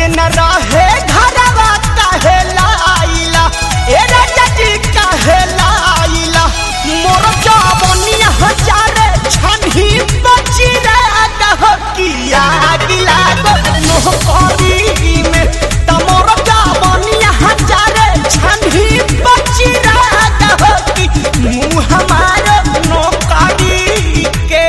के न रहे घरवा काहे लाइला ए राजा जी काहे लाइला मोर जवनिया हजारे छनही बची रे कह किया गिला गो नोह करी में त मोर जवनिया हजारे छनही बची रे कह कि मुँह हमार नौकरी के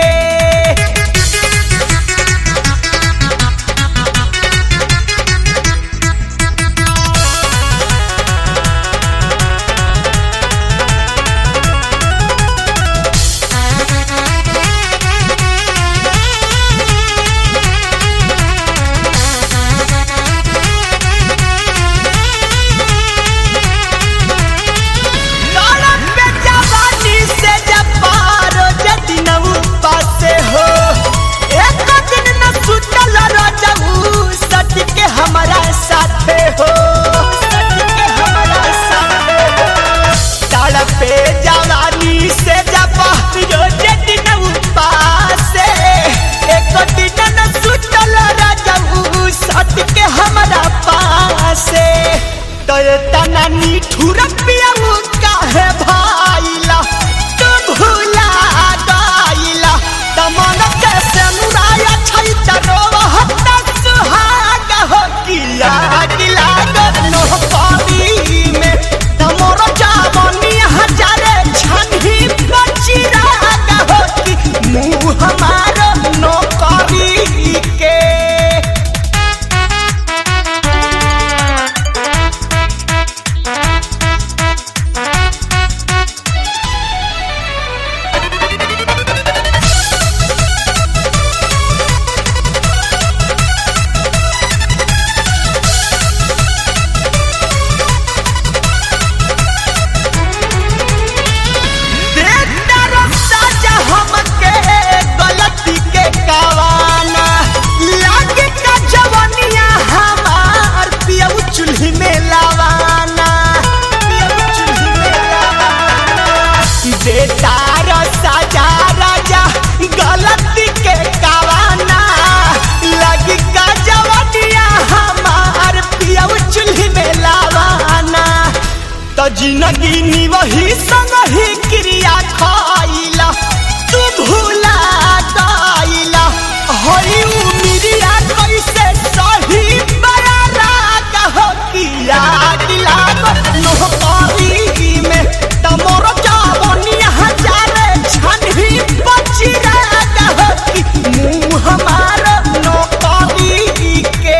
लड़क पे जवानी से जब पारो जदि न पासे हो एक दिन न सुतल रजऊ सट के हमारा साथे हो सट के हमारा साथे हो लड़क पे जवानी से जब पारो जदि न पासे एक दिन न सुतल रजऊ सट के हमारा पासे तो तना निठुर पियाऊ काहे भाइला तू भूला गइला तमन के सनुराया छै तरो हत्ता सुहाग हो किला किला गनो पानी में तमोर जावनी हजारे छनही बची राग हो कि मुँह हमार नौकरी के देतर साजा हमके गलती के कावाना लागे का जवनिया हमार पियऊ चूल्ही में लावाना पियऊ चूल्ही में लावाना देतार साजा राजा गलती के कावाना लागे का जवनिया हमार पियऊ चूल्ही में लावाना त जिंदगी निवही संग ही क्रिया खाइला तू भूला दाइला होई उमिरिया कैसे सही बड़ा राग हो किया दिला नो पारी में तमोर जावनिया हजारे छनही बची राग हो कि मुँह हमार नो पारी के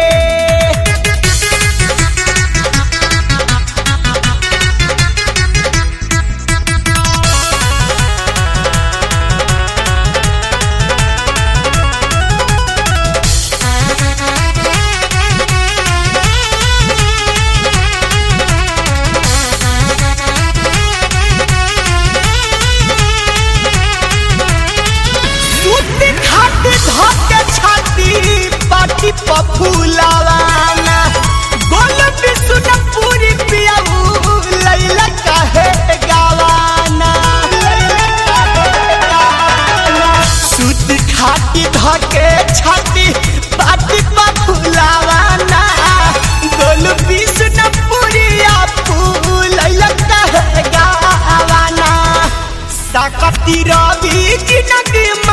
सूती खाटी धके छाती पाटी पफुलावाना गोल बिसुन पूरी पियाऊ लैला काहे गावाना सूती खाटी धके छाती पाटी पफुलावाना गोल बिसुन पूरी आपू लैला काहे गावाना साकती रवि जिनगी